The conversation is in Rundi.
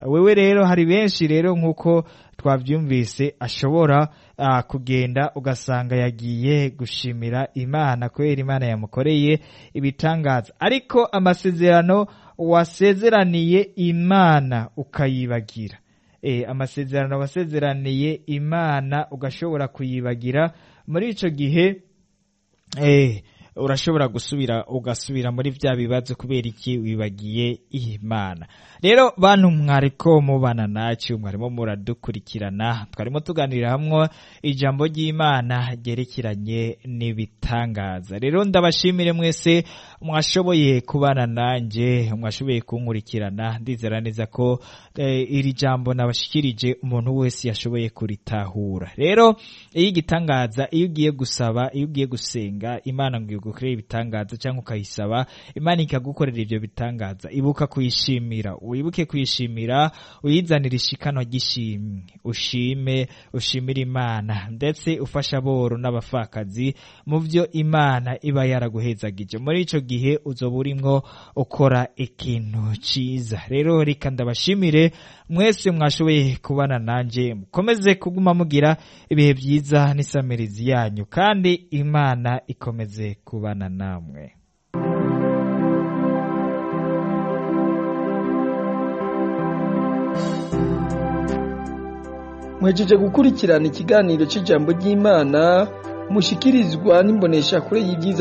wewe rero hari benshi rero nk'uko twabyumvise ashobora uh, kugenda ugasanga yagiye gushimira imana kubera imana yamukoreye ibitangaza ariko amasezerano wasezeraniye imana ukayibagira e, amasezerano wasezeraniye imana ugashobora kuyibagira muri ico gihe eh, urashobora gusubira ugasubira muri vya bibazo kubera iki wibagiye imana rero bantu mwariko mubana nacu mwarimo muradukurikirana twarimo tuganirira hamwe ijambo ry'imana ryerekeranye n'ibitangaza rero ndabashimire mwese mwashoboye kubana nanje mwashoboye kunkurikirana ndizera neza ko eh, iri jambo nabashikirije umuntu wese yashoboye kuritahura rero iyo igitangaza iyo ugiye gusaba iyo ugiye gusenga imana ngo igukorere ibitangaza cyangwa ukayisaba imana ikagukorera ibyo bitangaza ibuka kuyishimira wibuke kuyishimira uyizanira ishikano ry'ishimwe ushime ushimire imana ndetse ufasha aboro n'abapfakazi mu byo imana iba yaraguhezagije muri ico gihe uzoba urimwo ukora ikintu ciza rero reka ndabashimire mwese mwashoboye kubana nanje mukomeze kuguma mugira ibihe byiza n'isamirizi yanyu kandi imana ikomeze kubana namwe mwejeje gukurikirana ikiganiro cy'ijambo ry'imana mushikirizwa n'imboneshakure y'ibyiza